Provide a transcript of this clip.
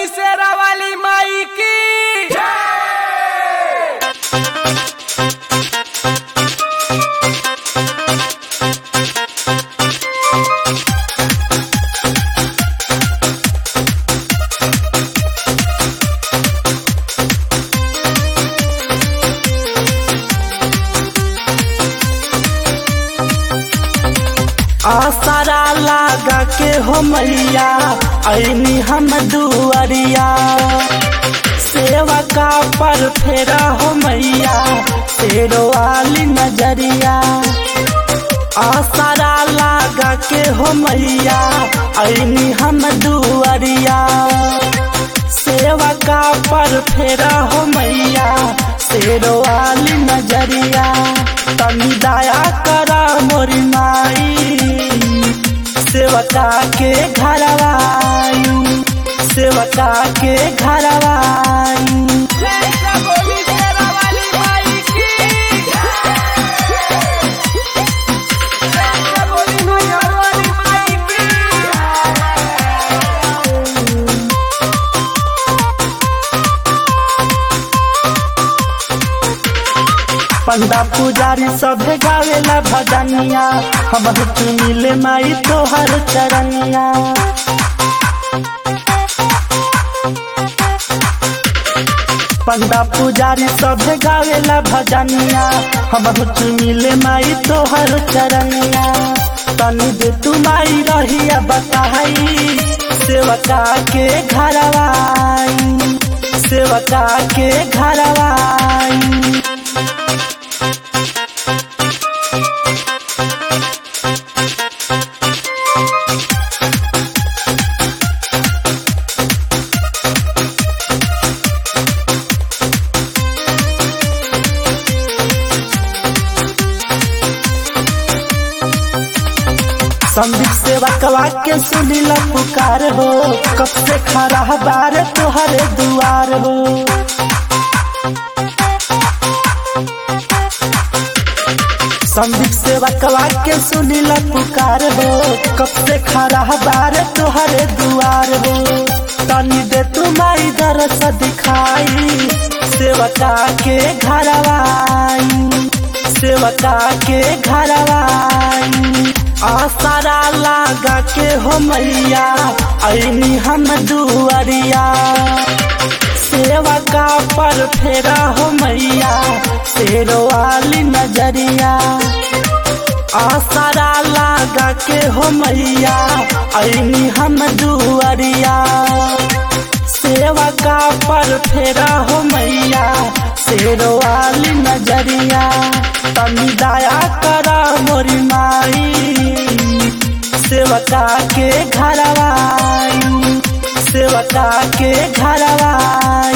शेरा वाली माई की आसारा लागा के हो मैया ऐनी हम दुआरिया सेवा का पर फेरा हो मैया तेरो वाली नजरिया आसारा लागा के हो मैया ऐनी हम दुआरिया सेवा का पर फेरा हो मैया तेरो वाली नजरिया तनी दया करा मोरी माई सेवका के घरवाई सेवका के घरवाई जैसा बोली शेरा वाली माई की जैसा बोली नजर वाली माई की पंडा पुजारी सभे गावेला भजनिया हम मिले माई तोहर चरनिया पंडा पुजारी सभे गावेला भजनिया हम मिले माई तोहर चरनिया तनी दे तू माई रहिया बताई सेवका के घरवाई सेवका के घरवाई संदीप सेवा कवा के सुनीला पुकार हो कब से खड़ा बार तोहरे दुआर हो संदीप सेवा कवा के सुनीला पुकार हो कब से खड़ा बार तोहरे दुआर हो तनी दे तू माई दरस दिखाई सेवका के घरवाई सेवका के घरवाई आसारा लागा के हो मैया ऐनी हम दुआरिया सेवका पर फेरा हो मैया तेरो वाली नजरिया आसारा लागा के हो मैया ऐनी हम दुआरिया सेवका पर फेरा हो मैया तेरो वाली नजरिया तनी दया करा मोरी माई सेवका के घरवाई सेवका के घरवाई